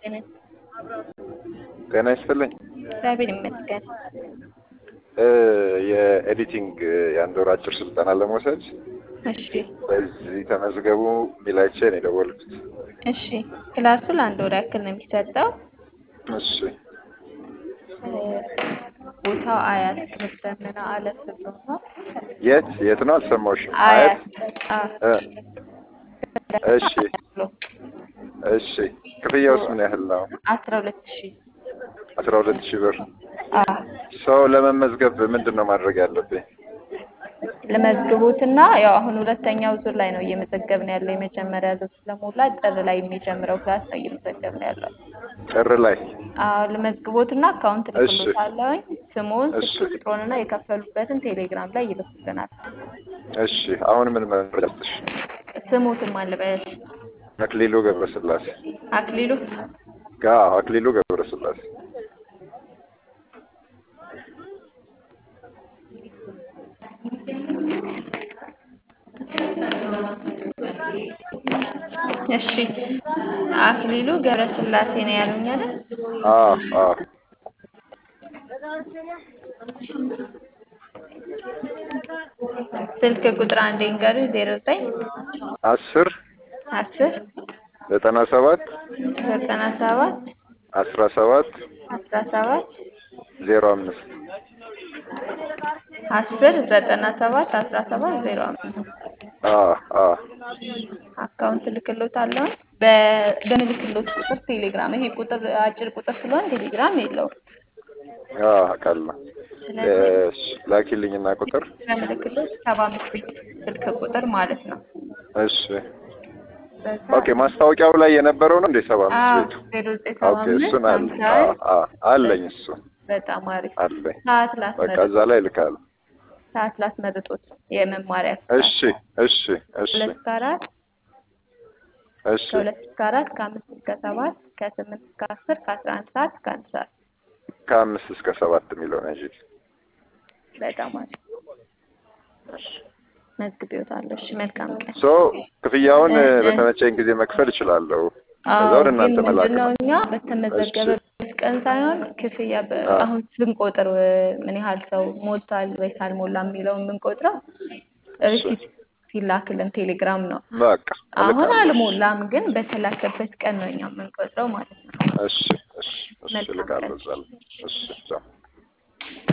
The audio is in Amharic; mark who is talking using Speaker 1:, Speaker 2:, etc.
Speaker 1: ጤና ይስጥልኝ።
Speaker 2: እግዚአብሔር ይመስገን።
Speaker 1: የኤዲቲንግ የአንድ ወር አጭር ስልጠና ለመውሰድ
Speaker 2: እሺ
Speaker 1: በዚህ ተመዝገቡ ሚላይቼ ነው የደወልኩት።
Speaker 2: እሺ ክላሱ ለአንድ ወር ያክል ነው የሚሰጠው።
Speaker 1: እሺ
Speaker 2: ቦታው አያት ትምህርት ዘመነ አለፍ ብሎ ነው።
Speaker 1: የት የት ነው አልሰማሁሽም።
Speaker 2: አያት
Speaker 1: እ እሺ እሺ ክፍያውስ ምን ያህል ነው?
Speaker 2: አስራ ሁለት ሺህ
Speaker 1: አስራ ሁለት ሺህ ብር። ሰው ለመመዝገብ ምንድን ነው ማድረግ ያለብኝ?
Speaker 2: ለመዝግቡትና ያው አሁን ሁለተኛው ዙር ላይ ነው እየመዘገብን ያለው። የመጀመሪያ ዙር ስለሞላ ጥር ላይ የሚጀምረው ክላስ ነው እየመዘገብን ያለው።
Speaker 1: ጥር ላይ
Speaker 2: አዎ ለመዝግቦትና አካውንት
Speaker 1: እሺ።
Speaker 2: ልክሎታለሁኝ ስሙን፣
Speaker 1: እሺ።
Speaker 2: ስልክ ቁጥሩንና የከፈሉበትን ቴሌግራም ላይ ይልኩልናል።
Speaker 1: እሺ። አሁን ምን መረጃ ልስጥሽ?
Speaker 2: ስሙትን ማልበስ
Speaker 1: አክሊሉ ገብረስላሴ
Speaker 2: አክሊሉ
Speaker 1: ጋ አክሊሉ ገብረስላሴ
Speaker 2: እሺ አክሊሉ ገብረስላሴ ነው ያሉኝ አይደል?
Speaker 1: አ አ
Speaker 2: ስልክ ቁጥር አንዴ ንገሩ ዜሮ ዘጠኝ
Speaker 1: አስር
Speaker 2: አስር
Speaker 1: ዘጠና ሰባት
Speaker 2: ዘጠና ሰባት
Speaker 1: አስራ ሰባት
Speaker 2: አስራ ሰባት
Speaker 1: ዜሮ አምስት
Speaker 2: አስር ዘጠና ሰባት አስራ ሰባት ዜሮ አምስት
Speaker 1: አ አ
Speaker 2: አካውንት ልክሎታለሁ። በ- በምልክሎት ቁጥር ቴሌግራም ይሄ ቁጥር አጭር ቁጥር ስለሆነ ቴሌግራም የለውም።
Speaker 1: አ አውቃለሁ። እሺ ላኪልኝና ቁጥር
Speaker 2: በምልክሎት ሰባ አምስት ቤት ስልክ ቁጥር ማለት ነው።
Speaker 1: እሺ
Speaker 2: በዛ
Speaker 1: ኦኬ ማስታወቂያው ላይ የነበረው ነው እንዴ ሰባ
Speaker 2: አዎ
Speaker 1: አምስት ቤቱ
Speaker 2: ዜሮ ዘጠኝ ሰባ
Speaker 1: ኦኬ
Speaker 2: አምስት
Speaker 1: እሱን አለ
Speaker 2: ሀምሳ
Speaker 1: አ አ አለኝ እሱ
Speaker 2: በጣም አሪፍ
Speaker 1: አለኝ
Speaker 2: ሰዓት
Speaker 1: በቃ
Speaker 2: ላስመርጥ
Speaker 1: እዛ ላይ ልካለሁ
Speaker 2: ሰዓት ላስመርጦት የመማሪያ
Speaker 1: እሺ እሺ እሺ
Speaker 2: ሁለት እስከ አራት
Speaker 1: እሺ
Speaker 2: ከሁለት እስከ አራት ከአምስት እስከ ሰባት ከስምንት እስከ አስር ከአስራ አንድ ሰዓት እስከ አንድ ሰዓት
Speaker 1: ከአምስት እስከ ሰባት የሚለው ነው እንጂ
Speaker 2: በጣም አሪፍ መዝግቤዎታለሁ። እሺ መልካም ቀን።
Speaker 1: ሶ ክፍያውን
Speaker 2: እ- እ-
Speaker 1: በተመቸኝ ጊዜ መክፈል እችላለሁ። ከዛ
Speaker 2: አዎ
Speaker 1: ወደ
Speaker 2: ግን
Speaker 1: እናንተ መላክ
Speaker 2: ምንድነው
Speaker 1: ነው።
Speaker 2: እኛ በተመዘገበበት ቀን ሳይሆን ክፍያ በ-
Speaker 1: አ-
Speaker 2: አሁን ስንቆጥር እ፣ ምን ያህል ሰው ሞልቷል ወይስ አልሞላም የሚለውን የምንቆጥረው ሪሲት ሲላክልን ቴሌግራም ነው።
Speaker 1: በቃ
Speaker 2: አሁን
Speaker 1: እልካለሁ።
Speaker 2: አልሞላም፣ ግን በተላከበት ቀን ነው እኛ የምንቆጥረው ማለት ነው።
Speaker 1: እሺ እሺ እሺ
Speaker 2: መልካም
Speaker 1: እልካለሁ
Speaker 2: ቀን።
Speaker 1: እዛ ላይ። እሺ ቻው።